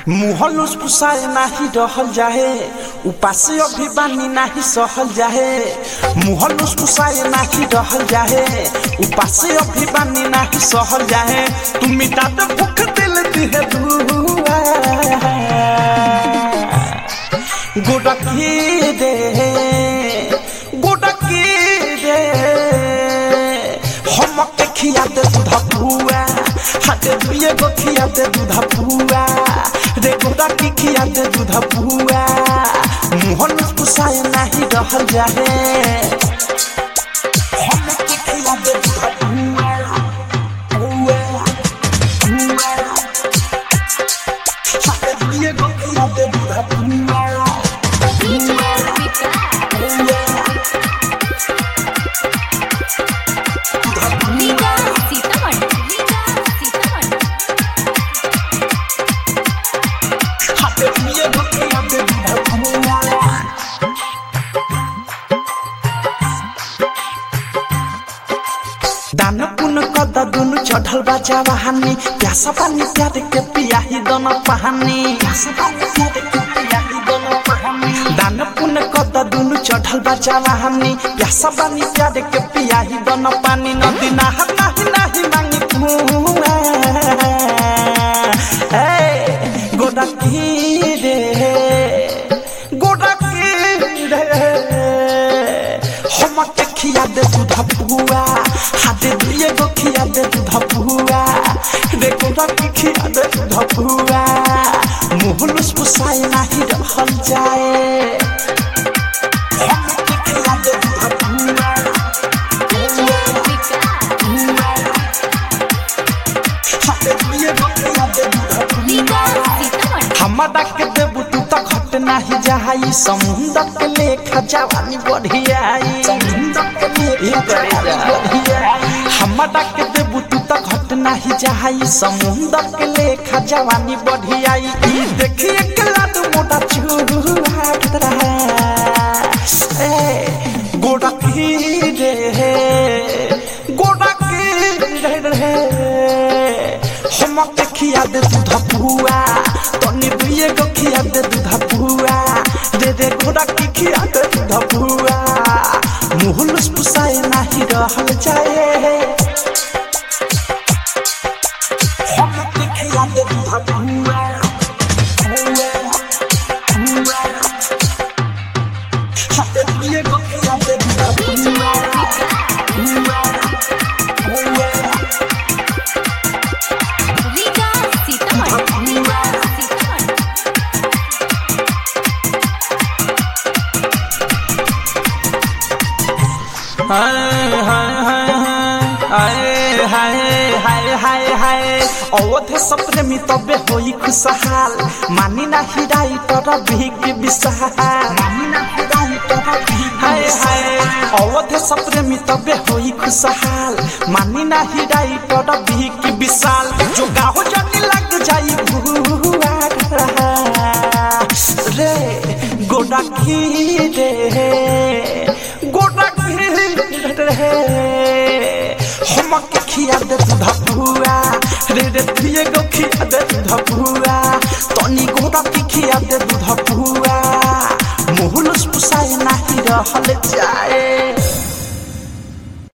मुहलुस पुसाए नाही रहल जाहे उपासे अभी बानी नाही सहल जाहे मुहलुस पुसाए नाही रहल जाहे उपासे अभी बानी नाही सहल जाहे तुम मिटा दे भूख दिल दिहे दुआ गोडकी रे गोडकी रे हमके खिया दे दूध पुआ हाथे दुए गो खिया दे दूध पुआ रे गोडा की खिया दे दूध पुआ मुहन पुसाए नहीं रहल जाहे हमके खिया दे दूध पुआ पुआ पुआ हाथे दुए गो खिया दे दूध पुआ रीगा सीतामढ़ी रीगा सीतामढ़ी हाथे दुए गो खिया दे दूध पुआ दान पुन कद दुनु चढ़ल बा जवानी प्यासा पानी प्यार के पियाही दोनों पहानी दान पुन कद दुनु चढ़ल बा जवानी प्यासा पानी प्यार के पियाही दोनों पानी नदी नहा नाही नाही मांगी कुआ ए गोडा की रे गोडा की रे हमके खिया दे दूध पुआ हाथे दिए गो खिया दे दूध पुआ देखो रखी खिया दे दूध पुआ मुहलुस पुसाए नाही रहल जाए हमके खिया दे दूध पुआ हाथे दिए गो खिया दे दूध रीगा पुआ सीतामढ़ी हमारा के देबू तू तो घट नाही जाई समुंदर के लेखा जवानी बढ़ियाई समुंदर के लेखा जवानी बढ़ियाई हमारा के देबू तू तो घट नाही जाई समुंदर के लेखा जवानी बढ़ियाई ई देखिए के लाद मोटा चूहा खतरा ए गोड़ा की रे गोड़ा की रे रे हमके खिया दे दूध पुआ तनी दुए गो खिया दे दूध पुआ दे दे घोड़ा की खिया दे दूध पुआ मुहलुस पुसाए नाही रहल जाए हमके खिया दे दूध पुआ पुआ पुआ हाथे दुए गो खिया दे दूध पुआ पुआ पुआ रीगा सीतामढ़ी रीगा सीतामढ़ी हाय हाय हाय हाय हाय हाय हाय हाय अवधे सप्रेमी तबे होई खुशहाल मानी ना हिराई तर भीख विशाल हाय हाय अवधे सप्रेमी तबे होई खुशहाल मानी ना हिराई तर भीख विशाल जो गाहो जाने लग जाई भुआ रे गोडा की रे गोडा की रे हमके खिया दे दूध पुआ रे रे दिए गो खिया दे दूध पुआ तनी गोडा की खिया दे दूध पुआ मुहलुस पुसाए नाही रहल जाए